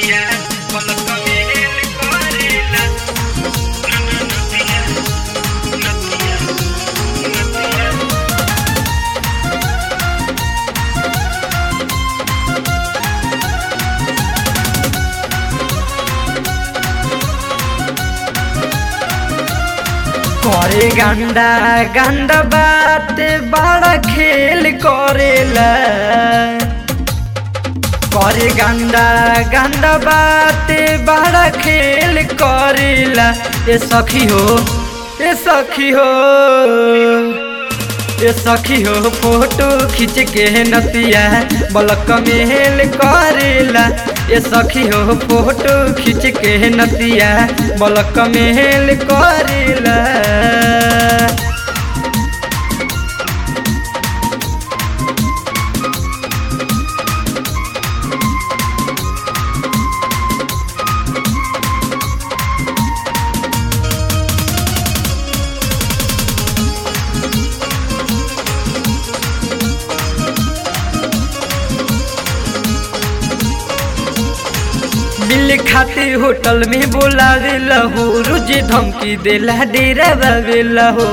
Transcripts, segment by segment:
नदिया पलक मेल करेला नदिया नदिया नदिया करे गंदा गंदा बात बड़ा खेल करेला करे गंदा गंदा बात बड़ा खेल करेला ए सखी हो ए सखी हो ए सखी हो फोटो खींच के नतिया बलक मेल करेला ए सखी हो फोटो खींच के नतिया बलक मेल करेला मिल खातिर होटल में बोलावेला हो रोज धमकी देला डेरा बावेला हो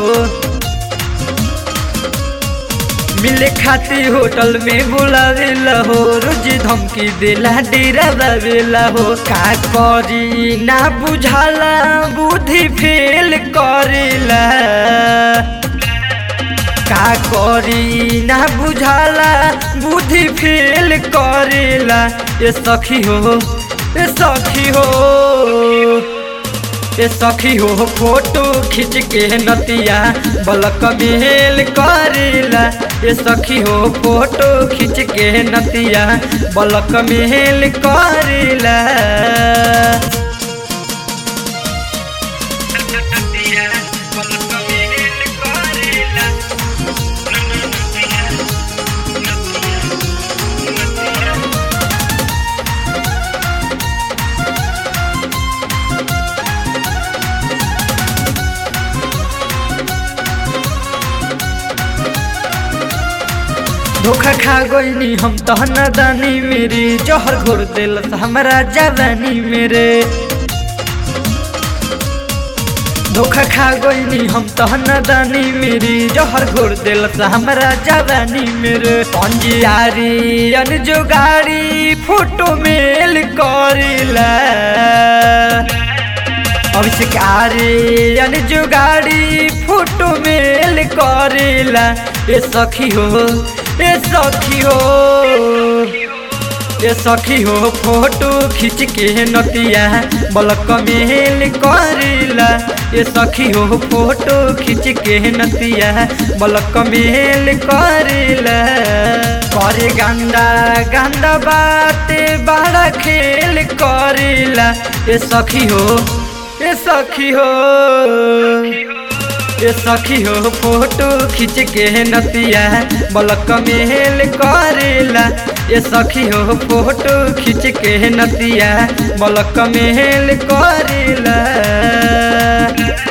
मिले खातिर होटल में बोलावेला हो रोज धमकी देला डेरा बावेला हो का करी ना बुझाला बुद्धि फेल करेला का करी ना बुझाला बुद्धि फेल करेला ए सखी हो ए सखी हो ए सखी हो फोटो खींच के नतिया बलक मेल करेला ए सखी हो फोटो खींच के नतिया बलक मेल करेला नदिया पलक मेल करेला नदिया नदिया नदिया धोखा खा गईनी हम तहन दानी मेरी जहर घोर दिल हमरा जवानी मेरे धोखा खा गईनी हम तहन दानी मेरी जहर घोर दिल हमरा जवानी मेरे पंजियारी अनजोगारी फोटो मेल करेला अविष्कारी अनजुगाड़ी फोटो मेल करेला ए सखी हो ए सखी हो ए सखी हो फोटो खींच के नतिया बलक मेल करेला ए सखी हो फोटो खींच के नतिया बलक मेल करेला करे गंदा गंदा बात बड़ा खेल करेला ए सखी हो ए सखी हो ए सखी हो फोटो खींच के नतिया बलक मेल करेला ए सखी हो फोटो खींच के नतिया बलक मेल करेला